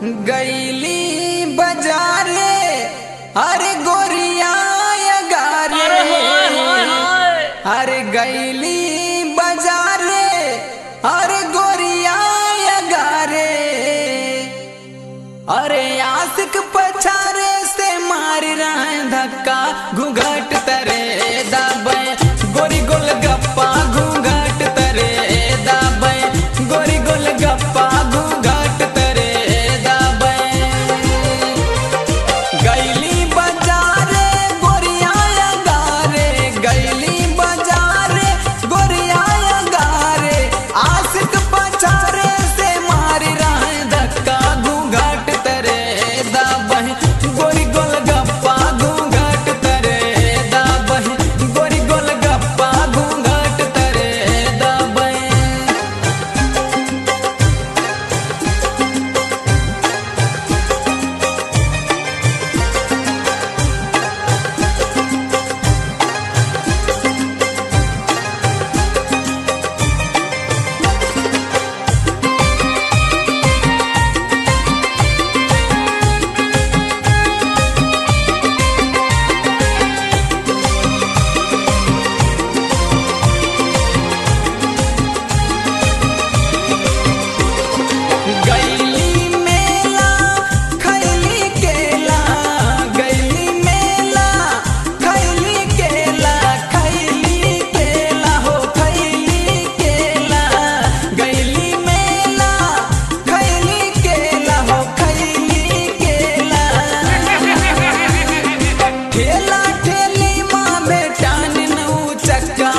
गैली बजारे अरे गोरिया गारे अरे हाय हाय हाय अरे गैली बजारे अरे गोरिया गारे अरे आशिक पछारे से मार रहे धक्का घूंघट तरे दाबे गोरी गोल गप्पा घूंघट तरे दाबे गोरी गोल गप्पा घूंघट तरे दाबे गैली बजारे गोरिया गारे गैली बजारे गोरिया गारे आशिक पछारे से मारी रहे धक्का घूंघट तरे दाबह गोरी गोल गप्पा घूंघट तरे दाबह गोरी गोल गप्पा घूंघट तरे दाबह गैली मेला खैली केला गैली मेला खैली केला खैली केला हो खैली केला गैली मेला खैली केला हो खैली केला ठेला ठेली माँ बेटान नऊ चक्का